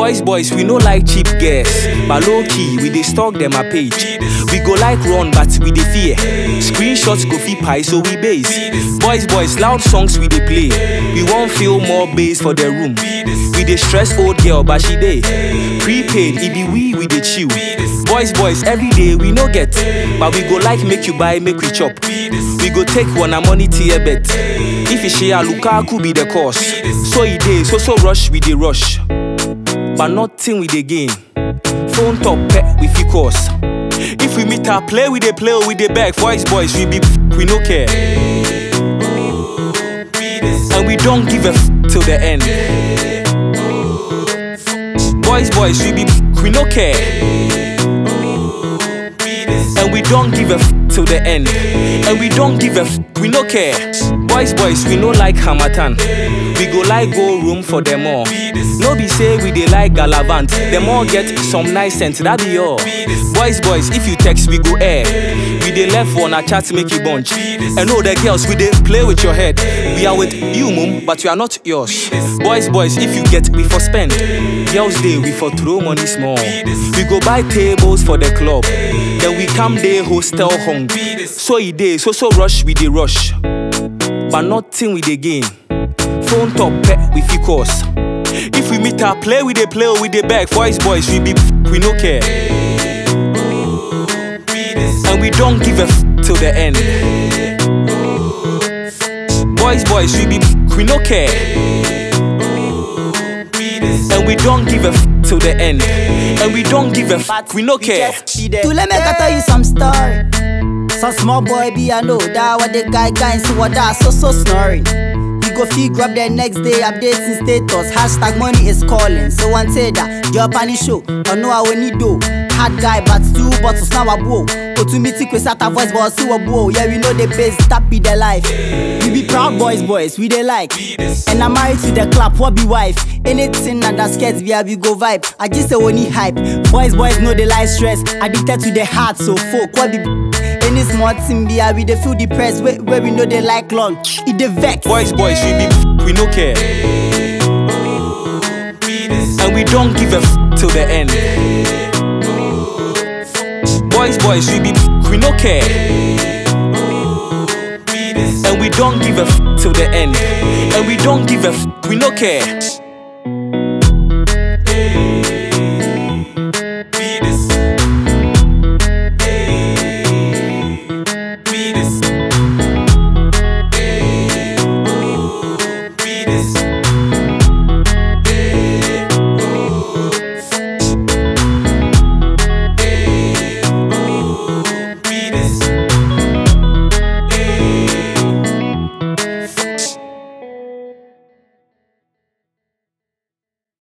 Boys, boys, we no like cheap girls. But low key, we dey stalk them a page. We go like run, but we dey fear. Screenshots go fit pie, so we base. Boys, boys, loud songs we dey play. We won't feel more bass for the room. We dey stress old girl, but she dey. Prepaid, it be we, we dey chill. Boys, boys, every day we no get. But we go like make you buy, make we chop. We go take one a money tier bet. If you share Lukaku be the cause. So e dey, so so rush, we dey rush. But nothing we dey gain. Phone top pet we fit cause. If we meet her, play we dey play or we dey beg. Boys, boys, we be we no care. And we don't give a f till the end. Boys, boys, we be we no care. And we don't give a f till the end. And we don't give a f we no care. Boys, boys, we no like Hamatan. We go like go room for them all. No be say we dey like Galavant. Them all get some nice sense, that be all. Boys, boys, if you text, we go air. We dey left one a chat make you bunch. And all the girls, we dey play with your head. We are with you, mum, but we are not yours. Boys, boys, if you get, we for spend. Girls day, we for throw money small. We go buy tables for the club. Then we come day hostel hung. So e dey, so so rush, we dey rush. But nothing we dey gain. Phone top pet, we fit cause. If we meet her, play we dey play or we dey beg. Boys, boys, we be we no care. And we don't give a f till the end. Boys, boys, we be we no care. And we don't give a f till the end. And we don't give a f we no care. To let me I tell you some story. Some small boy be I know that what the guy guy see what that so so snoring. He go feel grab the next day updating status. Hashtag money is calling. So one say that your panny show. Or no I will need do. Hard guy but two bottles now a blow. Go to meeting with a voice but see what blow. Yeah we know the base that be the life. We be proud boys boys we they like. And I'm married to the club what be wife. Anything that that scares me I be go vibe. I just say only hype. Boys boys know they like stress. Addicted to the heart so folk what be any small thing be I we dey feel depressed where, where we know they like long. It dey vex. Boys, boys, we be we no care. And we don't give a f till the end. Boys, boys, we be we no care. And we don't give a f till the end. And we don't give a f we no care.